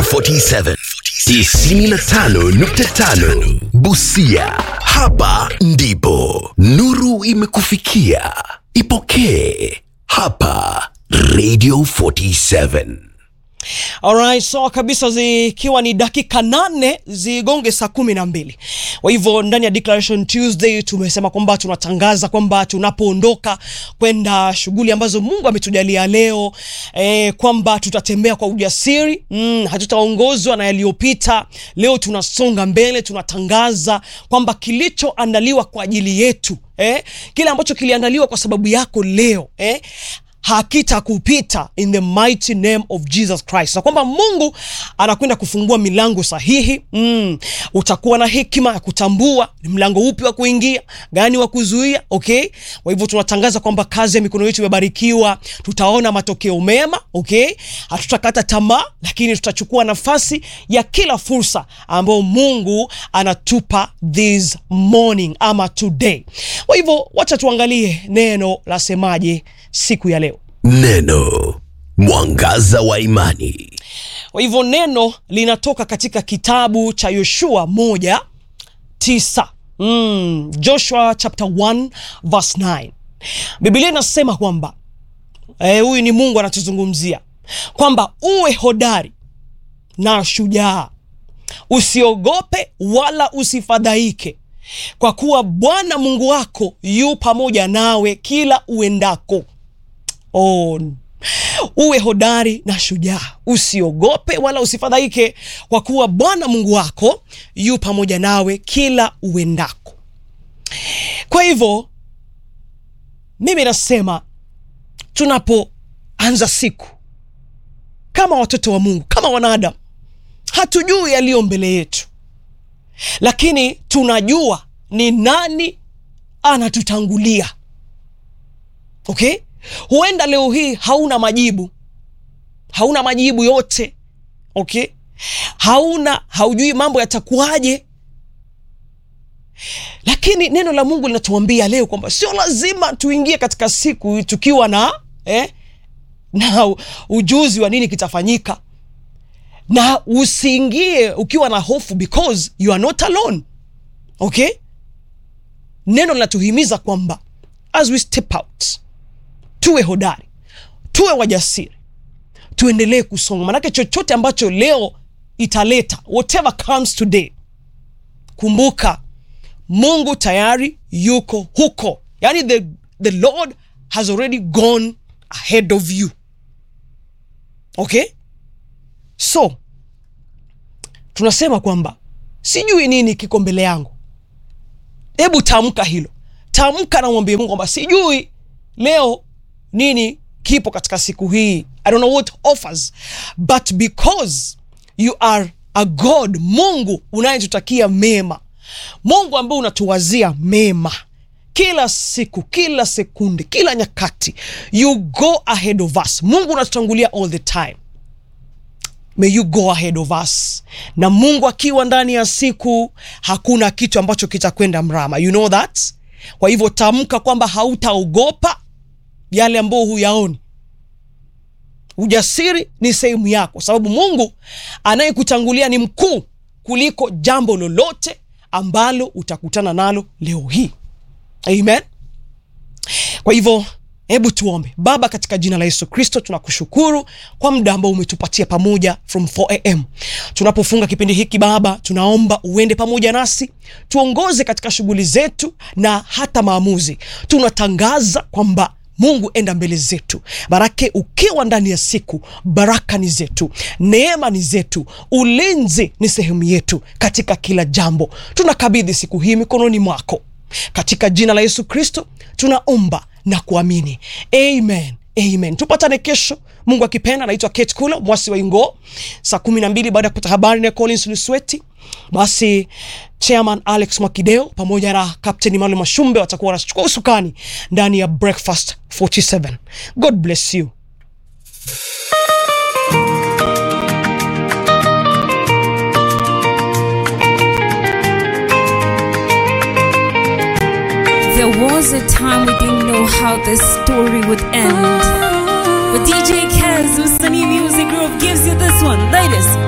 47 95.5 Busia. Hapa ndipo nuru imekufikia. Ipokee hapa Radio 47. Alright, sawa kabisa, zikiwa ni dakika nane zigonge saa kumi na mbili. Kwa hivyo ndani ya Declaration Tuesday tumesema kwamba tunatangaza kwamba tunapoondoka kwenda shughuli ambazo Mungu ametujalia leo eh, kwamba tutatembea kwa ujasiri mm, hatutaongozwa na yaliyopita. Leo tunasonga mbele, tunatangaza kwamba kilichoandaliwa kwa ajili yetu eh, kile ambacho kiliandaliwa kwa sababu yako leo eh, hakitakupita in the mighty name of Jesus Christ, na kwamba Mungu anakwenda kufungua milango sahihi. Mm, utakuwa na hekima ya kutambua ni mlango upi wa kuingia, gani wa kuzuia. Okay, kwa hivyo tunatangaza kwamba kazi ya mikono yetu imebarikiwa, tutaona matokeo mema. Okay, hatutakata tamaa, lakini tutachukua nafasi ya kila fursa ambayo Mungu anatupa this morning ama today. Kwa hivyo wacha tuangalie neno lasemaje siku ya leo. Neno mwangaza wa imani. Kwa hivyo neno linatoka katika kitabu cha Yoshua moja tisa mm, Joshua chapter 1 verse 9. Biblia inasema kwamba eh, huyu ni Mungu anatuzungumzia kwamba uwe hodari na shujaa, usiogope wala usifadhaike, kwa kuwa Bwana Mungu wako yu pamoja nawe kila uendako. Oh, uwe hodari na shujaa, usiogope wala usifadhaike, kwa kuwa Bwana Mungu wako yu pamoja nawe kila uendako. Kwa hivyo mimi nasema tunapoanza siku kama watoto wa Mungu, kama wanadamu, hatujui yaliyo mbele yetu, lakini tunajua ni nani anatutangulia. Okay? Huenda leo hii hauna majibu, hauna majibu yote. Okay, hauna haujui mambo yatakuwaje, lakini neno la Mungu linatuambia leo kwamba sio lazima tuingie katika siku tukiwa na eh, na ujuzi wa nini kitafanyika, na usiingie ukiwa na hofu because you are not alone. Okay, neno linatuhimiza kwamba as we step out tuwe hodari, tuwe wajasiri, tuendelee kusonga, manake chochote ambacho leo italeta, whatever comes today, kumbuka Mungu tayari yuko huko, yani the, the Lord has already gone ahead of you. Okay, so tunasema kwamba sijui nini kiko mbele yangu. Hebu tamka hilo, tamka na mwambie Mungu kwamba sijui leo nini kipo katika siku hii i don't know what offers but because you are a god mungu unayetutakia mema mungu ambaye unatuwazia mema kila siku kila sekunde kila nyakati you go ahead of us mungu unatutangulia all the time may you go ahead of us na mungu akiwa ndani ya siku hakuna kitu ambacho kitakwenda mrama you know that kwa hivyo tamka kwamba hautaogopa yale ambayo huyaoni. Ujasiri ni sehemu yako, sababu Mungu anayekutangulia ni mkuu kuliko jambo lolote ambalo utakutana nalo leo hii. Amen. Kwa hivyo hebu tuombe. Baba, katika jina la Yesu Kristo, tunakushukuru kwa muda ambao umetupatia pamoja from 4am tunapofunga kipindi hiki. Baba, tunaomba uende pamoja nasi, tuongoze katika shughuli zetu na hata maamuzi. Tunatangaza kwamba Mungu enda mbele zetu, barake ukiwa ndani ya siku, baraka ni zetu, neema ni zetu, ulinzi ni sehemu yetu katika kila jambo. Tunakabidhi siku hii mikononi mwako, katika jina la Yesu Kristo tunaomba na kuamini, amen. Amen. Tupatane kesho Mungu akipenda. Naitwa Kate Kula mwasi wa Ingo, saa kumi na mbili baada ya kupata habari na Collins Lusweti. Basi Chairman Alex Mwakideo pamoja na Captain Emmanuel Mashumbe watakuwa wanachukua usukani ndani ya Breakfast 47. God bless you. There was a time we didn't know how this story would end. But DJ Kaz, Msanii Music Group gives you this one. Latest.